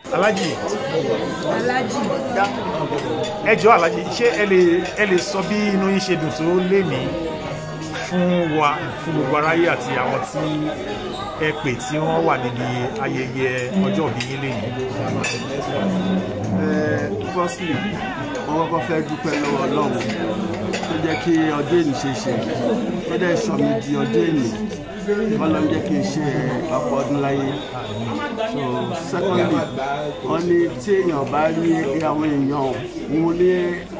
alájì alájì ẹ jọ̀ọ́ alájì ṣé ẹ lè ẹ lè sọ bí inú yín ṣe dùn tó lé ní fún wa fún gbogbo aráyé àti àwọn tí ẹ pè tí wọ́n wà níbi ayẹyẹ ọjọ́ ìbí yín lé ní. firstly wọ́n kọ́kọ́ fẹ́ dúpẹ́ lọ́wọ́ ọlọ́run tó jẹ́ kí ọdún ènì ṣe ṣe tó dẹ̀ sọ mi di ọdún ènì ọlọ́run jẹ́ kí n ṣe ọ̀pọ̀ ọdún láyé so secondly wọ́n ní tí èèyàn bá rí àwọn èèyàn mú ní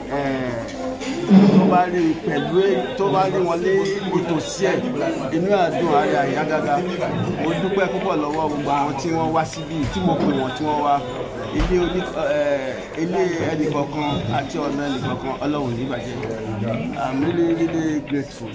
tó bá rí pẹ̀lú tó bá rí wọn ní ìtòsí ẹ̀ inú àdùn ààrẹ àyà gágá mo dúpẹ́ púpọ̀ lọ́wọ́ gbogbo àwọn tí wọ́n wá síbí tí mo pè wọ́n tí wọ́n wá ilé oní ilé ẹnìkọ̀ọ̀kan àti ọ̀nà ẹnìkọ̀ọ̀kan ọlọ́run ní ìbàjẹ́ i'm really really grateful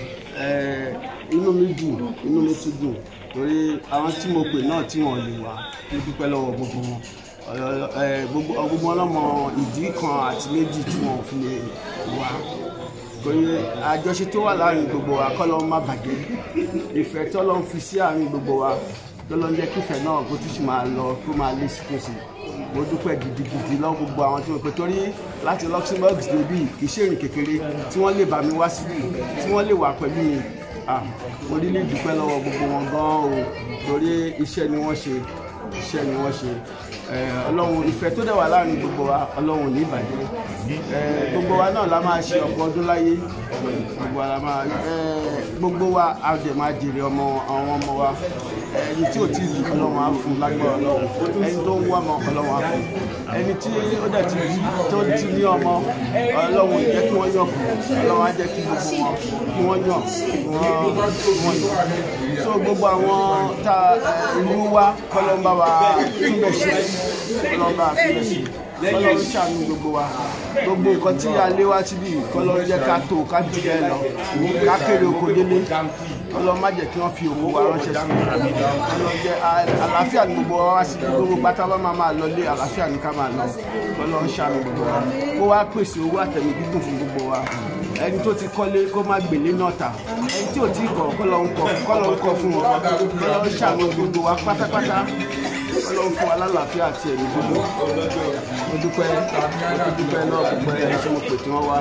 inú mi dùn inú mi tún dùn torí àwọn tí mo pè náà tí wọ́n lè wá mo dúpẹ́ lọ́wọ́ gbogbo wọn gbogbo ọgbọgbọ ọlọmọ ìdí kan àti méjì tí wọn fi lè wá torí àjọṣe tó wà láàrin gbogbo wa kọ́ ló má bàjẹ́ ìfẹ́ tó ló ń fi sí àárín gbogbo wa tó ló ń jẹ́ kífẹ́ náà kó tún sì máa lọ kó máa lé sí kòsì mo dúpẹ́ gidigidi lọ́wọ́ gbogbo àwọn tí mo pè torí láti Luxembourg débi kì í ṣe ìrìn kékeré tí wọ́n lè bá mi wá síbí tí wọ́n lè wà pẹ̀lú mi mo rí ní dúpẹ́ lọ́wọ́ gbogbo wọn gan-an o torí iṣẹ́ ni wọ́n ṣe iṣẹ́ ni wọ́n ṣe ọlọ́run ìfẹ́ tó dẹ̀ wà láàrin gbogbo wa ọlọ́run ní ìbàjẹ́ gbogbo wa náà la máa ṣe ọ̀pọ̀ ọdún láyé gbogbo wa la máa gbogbo wa a dẹ̀ máa jèrè ọmọ àwọn ọmọ wa ẹni tí ò tí ì ọlọ́run á fún lágbára ọlọ́run ẹni tó ń wá ọmọ ọlọ́run á fún ẹni tí ó dẹ̀ ti tó ti ní ọmọ ọlọ́run jẹ́ kí wọ́n yàn kù ọlọ́run á jẹ́ kí gbogbo wọn kí wọ́n yàn kí wọ́n yàn so gbogbo àwọn tá ìlú wa kọ́lọ́mbà wa túnbẹ̀ ṣe kọ́lọ́mbà túnbẹ̀ ṣe kọ́lọ́run ṣàánú gbogbo wa gbogbo nǹkan tí a lé wá síbí kọ́lọ́run jẹ́ ká tó ká jù bẹ́ẹ̀ lọ ká kéré oko délé kọ́lọ́run má jẹ́ kí wọ́n fi òkú wa ránṣẹ́ sí kọ́lọ́run jẹ́ àlàáfíà ní gbogbo wa wá sí gbogbo pátá bá máa máa lọ lé àlàáfíà ní ká máa lọ kọ́lọ́run ṣàánú gbogbo wa kó wá pèsè owó àtẹ̀mí gígùn fún gbogbo wa ẹni tó ti kọ́lé kó má gbèlé náà ta ẹni tí ò tí kọ̀ kọ́lọ́run kọ̀ kọ́lọ́run kọ̀ fún wọn kọ́lọ́run ṣàánú gbogbo wa pátápátá ọlọ́run fún wa lálàáfíà àti ẹ̀mí gbogbo mo dúpẹ́ mo dúpẹ́ náà gbogbo ẹni tí mo pè tí wọ́n wá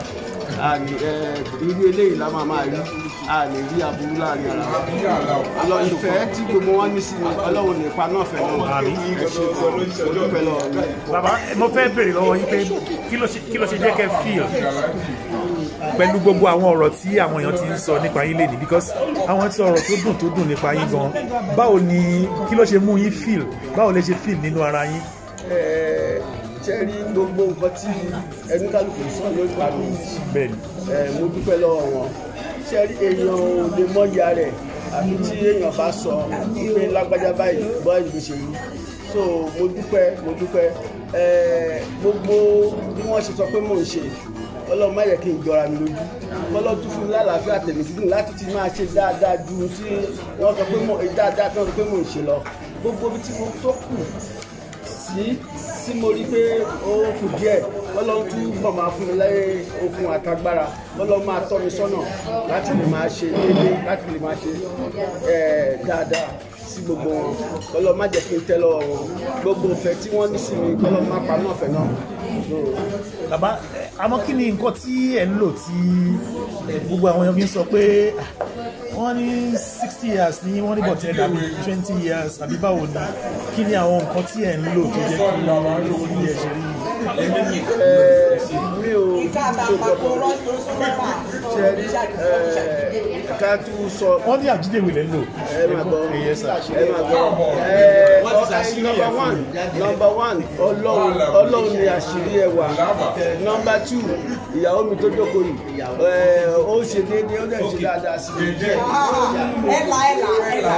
irú eléyìí la máa máa rí a lè rí aburú láàrin ara wa ọlọ ìfẹ́ tí gbogbo wọn ní sí ni ọlọ́run lè pa náà fẹ́ náà ẹ ṣe mo dúpẹ́ lọ́wọ́ mi. bàbá mo fẹ́ béèrè lọ́wọ́ yín pé kí ló ṣe jẹ́ kẹ́ fíìl pẹ̀lú gbogbo àwọn ọ̀rọ̀ tí àwọn èèyàn ti ń sọ nípa yín lénìí because àwọn ti ọ̀rọ̀ tó dùn tó dùn nípa yín gan báwo ni kí ló ṣe mú yín feel báwo lè ṣe feel nínú ara yín. ṣe rí gbogbo nǹkan tí ẹnu kálukú sọ lórí pàmò bẹ́ẹ̀ni mo dúpẹ́ lọ́wọ́ wọn ṣe rí èèyàn ò lè mọ ìyá rẹ̀ àfi tí èèyàn bá sọ pé lágbájá báyìí bọ́ ìlú ṣe rí so mo dúpẹ́ mo dúpẹ́ gbogbo bí wọ́n ṣe sọ pé mò ń ṣe ọlọ́run má yẹ kí n jọra mi lójú ọlọ́run tún fún mi lálàáfíà tẹ̀mí sídùn láti ti máa ṣe dáadáa ju tí wọ́n sọ pé mo dáadáa tí wọ́n sọ pé mo ń ṣe lọ gbogbo ibi tí mo tó kù sí tí mo rí pé ó kù díẹ̀ ọlọ́run tún bọ̀ máa fún mi láyé okun àtagbára ọlọ́run máa tọ́ mi sọ́nà láti lè máa ṣe déédéé láti lè máa ṣe dáadáa sí gbogbo wọn kọlọ má jẹ́ kí n tẹ́ lọ́wọ́ wọn gbogbo ìfẹ́ tí wọ́n ní sí mi kọlọ má pa náà fẹ́ náà. bàbá àmọ́ kí ni nǹkan tí ẹ̀ ń lò tí gbogbo àwọn èèyàn fi ń sọ pé wọ́n ní sixty years ní wọ́n ní bọ̀tẹ́ dàbí twenty years àbí báwo ni kí ni àwọn nǹkan tí ẹ̀ ń lò tó jẹ́ kí ní ẹ̀ ṣe rí mi ò ṣe rí ká tún sọ. wọ́n ní àjídèwé lẹ́ ń lò. ẹ máa gbọ́ ẹ̀yẹ sà. ẹ máa gbọ́ nọmba one nọmba one ọlọ́run ọlọ́run ni àṣírí ẹwà nọmba two ìyàwó mi tó jókòó yìí ó ṣe déédéé ó dẹ̀ ṣe dáadáa sí i. ẹ̀là ẹ̀là ẹ̀là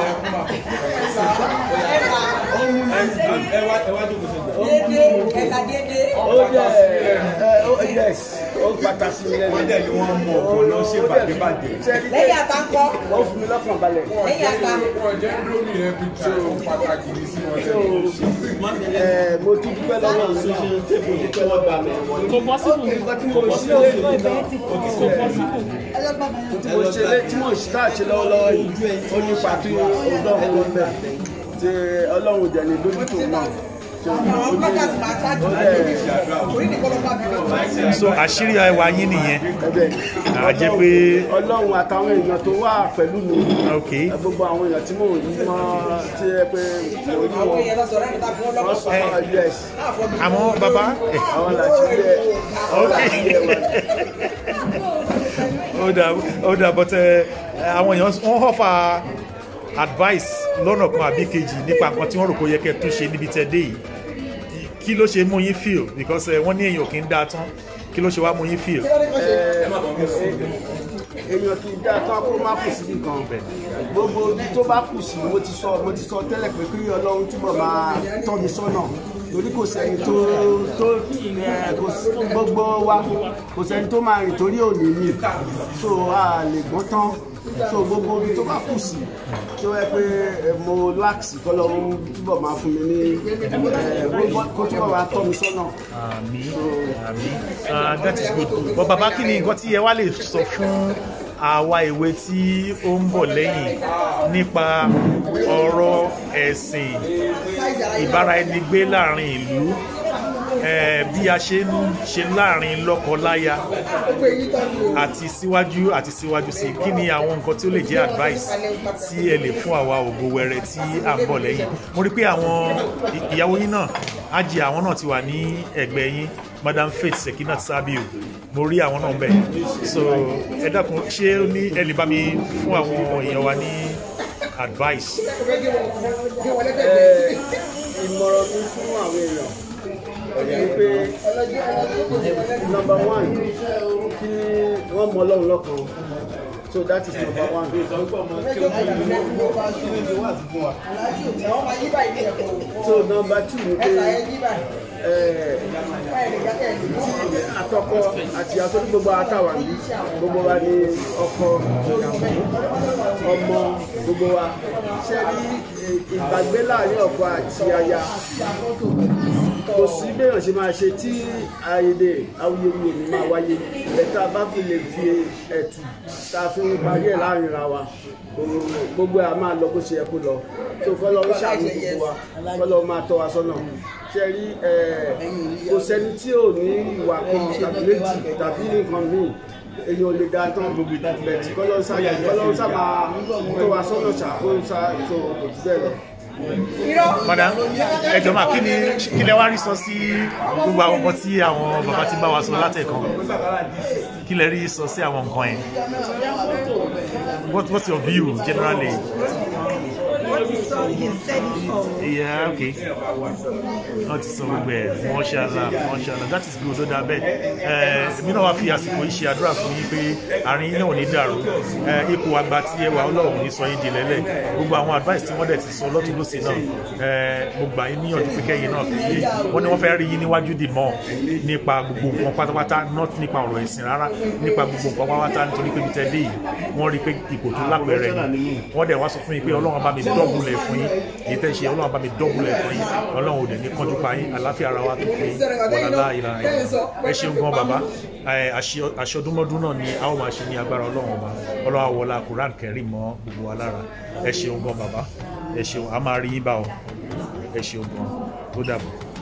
dédé ẹ̀là dédé. ó jẹ́ ẹ ó yes ó pàtàkì mi lẹ́nu. wọ́n dẹ̀ ni wọ́n mọ̀ ọ̀pọ̀ lọ ṣe bàjẹ́bàjẹ́. lẹ́yìn àtàkọ́ ó fún mi lọ́kàn balẹ̀. lẹ́yìn àtà. wọ́n jẹ́ lórí ẹbí tí ó pàtàkì ní sí wọn So, ẹ, mo tún dúpẹ́ lọ́wọ́ mi náà mo dúpẹ́ lọ́wọ́ mi. kò possible nǹkan tí mo ṣe lé ní náà kò possible. tí mo ṣe lé tí mo ṣe tá à ṣe lọ́wọ́lọ́wọ́ yìí ó ní pàtó ọlọ́run ló ń bẹ̀ tí ọlọ́run jẹ̀ ní lójútó náà àwọn bloggers máa ṣáájú orí nìkan ló bá bí wọn. so àṣírí ẹwà yín nìyẹn ẹbẹ̀ À jẹ́ pé- ọlọ́run àtàwọn èèyàn tó wà pẹ̀lú mi ok gbogbo àwọn èèyàn tí mò ń yí mọ́ tí ẹ pé orí àwọn wọn èèyàn lọ sọ̀rọ̀ nípa fún wọ́n ọlọ́pàá sọ fún us àmọ́ bàbá ẹ, àwọn làṣírí ẹ àwọn ok làṣírí ẹ wà. ó dà ó dà but ẹ, àwọn èèyàn wọ́n họ́fà advice lọ́nà kan àbí kejì nípa nǹkan tí wọ́n rò kó yẹ kẹ́ tún ṣe níbi tẹ́ dé yìí kí ló ṣe mú yín feel because ẹ, wọ́n ní èèyàn kì í dáa tán kí ló ṣe wá mú yín feel. èèyàn kì í dá tán kó má kù síbi kan gbogbo ibi tó bá kù sí mo ti sọ mo ti sọ tẹ́lẹ̀ pé kí ọlọ́run túbọ̀ máa tọ́ mi sọ́nà torí kò sẹ́ni tó tó ẹ, kò sí gbogbo wa kò sẹ́ni tó máa rìn torí òní mi so a lè gbọ́n tán so gbogbo ibi tó bá kù sí tó yẹ pé ẹ, mo láàkì kọ́lọ́run túbọ̀ máa fún mi ní ẹ, gbogbo kó túbọ̀ máa tọ́ mi sọ́nà. àmì àmì ah that is good but bàbá kí ni nǹkan tí ẹ wá lè sọ fún àwa ìwé tí ó ń bọ̀ lẹ́yìn nípa ọ̀rọ̀ ẹ̀sìn ìbáraẹnigbé láàrin ìlú eh, bí a ṣe ń ṣe láàrin lọ́kọ-láya àti síwájú àti síwájú sí kí ni àwọn nǹkan tí ó lè jẹ́ advice tí ẹ lè fún àwa ògo wẹrẹ tí à ń bọ̀ lẹ́yìn mo rí pé àwọn ì- ìyàwó yín náà ájì àwọn náà ti wà ní ẹ̀gbẹ́ yín madam faith sekinat sabiu mo rí àwọn náà bẹ̀ so ẹ dákun ṣé ó ní ẹ lè bá mi fún àwọn èèyàn wa ní advice Ẹ, ìmọ̀ràn mi fún àwọn èèyàn ni pé number one kí wọ́n mọ ọlọ́run lọ́kan so that is number one. so number two ni pé ẹ, àtọkọ àti àtọ́ ní gbogbo àtàwà ní gbogbo wa ní ọkọ ọmọ gbogbo wa ṣe rí ìgbàgbé láàrin ọkọ àti aya kò sí béèyàn ṣe máa ṣe tí ayédè awuyewuye ní máa wáyé ẹ̀ta bá fi lè fi ẹ̀tù tá a fi ń parí ẹ̀ láàrin ra wa gbogbo ẹ̀ a máa lọ bó ṣe yẹ kó lọ tó kọ́ lọ́wọ́ ṣàánú gbogbo wa kọ́ lọ́wọ́ máa tọ́ wa sọ́nà ṣe rí ẹ̀ kò sẹ́ni tí ò ní ìwà kan tàbí méjì tàbí nǹkan míì èyí ò lè da tán bẹ̀tì kọ́ lọ́wọ́ sá kọ́ lọ́wọ́ sá máa tọ́ wa sọ́nà ṣàkó sá tó kò jù bẹ́ẹ̀ lọ. madam ẹ jọ̀ọ́ mà kí ni kí lẹ wá rí sọ sí gbogbo àwọn nǹkan tí àwọn bàbá ti bá wa sọ látẹ̀kàn kí lẹ rí sọ sí àwọn nǹkan yẹn what what's your view generally yeah okay wọ́n ti sọ gbogbo ẹ̀ mọ́ṣálá mọ́ṣálá that is good ó dáa bẹ́ẹ̀ ẹ̀ èmi náà wá fi àsìkò yìí ṣe àdúrà fún yín pé àárín yín náà ò ní dàrú ẹ̀ ipò àgbà tí ẹ wà ọlọ́run ní sọ yín di lẹ́lẹ̀ gbogbo àwọn advice tí wọ́n dẹ̀ ti sọ lọ́tún lọ́sì náà ẹ̀ mo gbà yín níyànjú pé kẹ́yìn náà kẹ́yìn wọ́n ní wọ́n fẹ́ rí yín níwájú dì mọ́ nípa gbogbo nǹkan pátápátá not nípa ọ̀rọ̀ ẹ̀sìn rárá nípa gbogbo nǹkan pátápátá nítorí pé bíi tẹ́lẹ̀ yìí wọ́n rí pé ipò tó lápẹ̀rẹ̀ ni wọ́n dẹ̀ wá sọ fún yín pé ọlọ́run bá mi dọ́bùlẹ̀ fún yín èyí tẹ́ ṣe ọlọ́run bá mi dọ́bùlẹ̀ fún yín ọlọ́run ò dẹ̀ ní kánjú pa yín àláfíà ara wa tó fún yín wàlálà ìlànà ẹ ṣeun gan bàbá ẹ, àṣẹ- àṣọdúnmọ́dún náà ni a ó máa ṣe ní agbára ọlọ́run ọba ọlọ́run àwọlá Quran kẹrin mọ́ gbogbo wa lára ẹ ṣeun gan bàbá ẹ ṣeun a máa rí yín bá ọ ẹ ṣeun gan ó dàbọ̀.